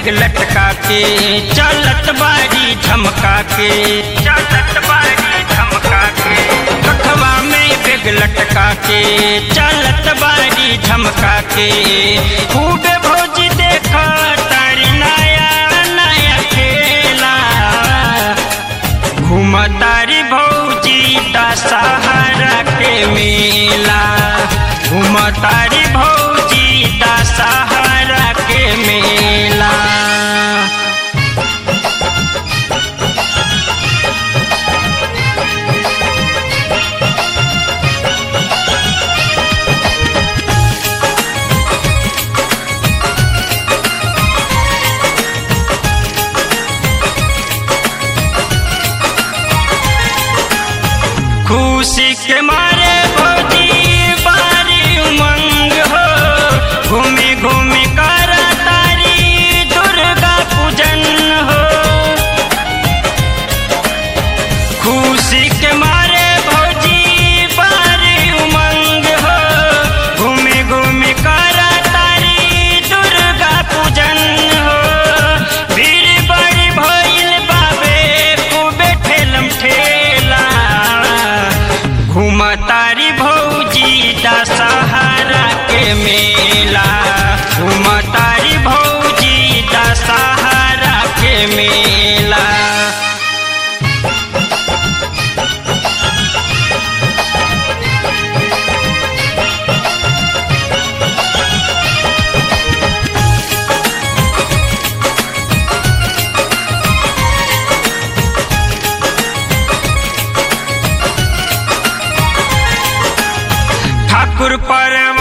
लटका के चलत बारी झमका के चलत बारी झमका के कखवा में बेग लटका के चलत बारी झमका के खूब भोज देख तारी नया नया खेला घूमतारी भौजी दशहरा के मेला घूमतारी भौजी दशहरा के मेला खुशी के मारे भौजी बारी उमंग हो घूमे घूमे कर तारी दुर्गा पूजन हो खुशी के मारे भौजी बारी उमंग हो घूमे घूमे कर तारी दुर्गा पूजन हो भीड़ बड़ी भइल बाबे खूबे ठेलम ठेला घूमतारी भौजी दशहरा के मेला घूमतारी भौजी दशहरा के मेला ठाकुर पर